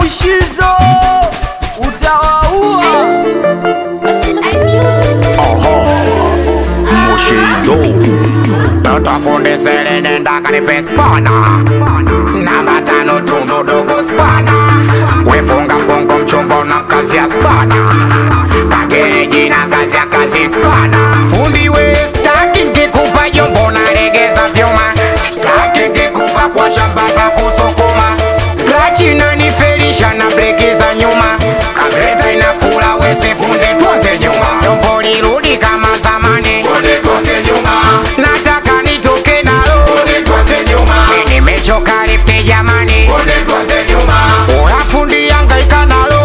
Mushizo utawaua. Mushizo Notafundisele nenda kanipe spana Namba tano tundu dogo spana Wefunga mgongo mchumba na kazi ya spana Kagereji na kazi ya kazi spana Fundi we staki nkikupa jombo na regeza vyuma Staki nkikupa kwa shamba ka kusukuma Klachi nanifelisha na breki za nyuma Kagreta inakula wese funde tuanze nyuma Jombo lirudi kama zamani Nataka nitoke nalo Nimechoka lifte jamani Oya fundi yangaika nalo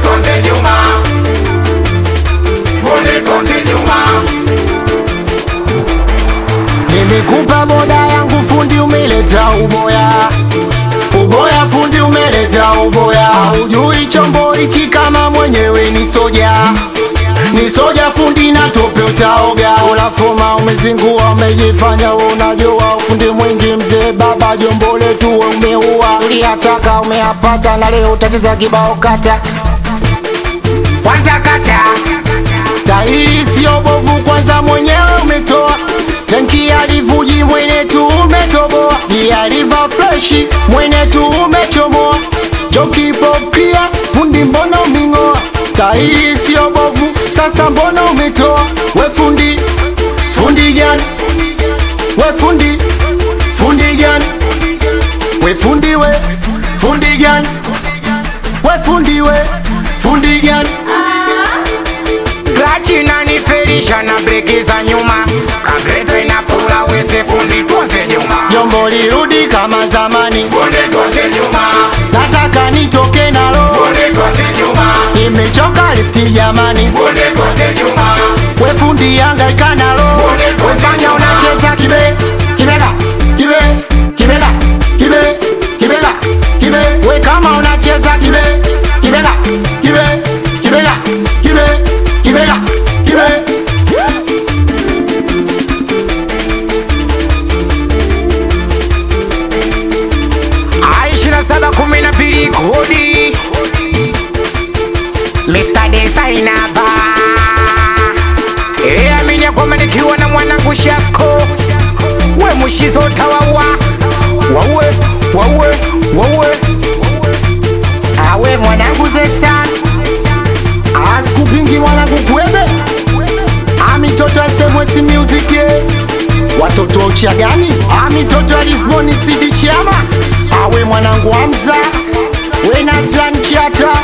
Nimekupa boda yangu fundi, umeleta uboya uboya, fundi umeleta uboya. Ujui chombo hiki kama mwenyewe ni soja, ni soja fundi na tope utaoga. Ulafuma umezingua, umejifanya wewe unajua ufundi mwingi. Mzee baba, jombo letu wewe umeua, uliyataka umeyapata, na leo utacheza kibao kata Kwanza kata Tairi sio bovu, kwanza mwenyewe umetoa tenki alivuji, mwene tu umetoboa, dialiva freshi, mwene tu umechomoa, joki pop clear, fundi mbona uming'oa? Tairi sio bovu, sasa mbona umetoa? We fundi, fundi gani? We fundi, fundi gani? We fundi we, fundi gani? We fundi we, fundi gani? Klachi nanifelisha na breki za nyuma Kagreta inakula wese fundi tuanze nyuma Jombo lirudi kama zamani, nataka nitoke nalo, nimechoka lifti jamani, we fundi yangaika nalo, wefanya unacheza kibe kibega kibe kibega kibe kibega kibe, we kama unacheza kibe kibega kibe kibega kibe kibega kibe Aishina saba kumi na mbili kodi Mr. Designer ba Eh, amini ya kwamba nikiwa na mwanangu Shasko We mushizo tawawa Wawe, wawe, wawe awe mwanangu zesa asikupingi mwanangu kwebe amitoto SMS music ye. watoto wa uchia gani amitoto ya Lisbon city chama awe mwanangu Hamza we Naslan Chata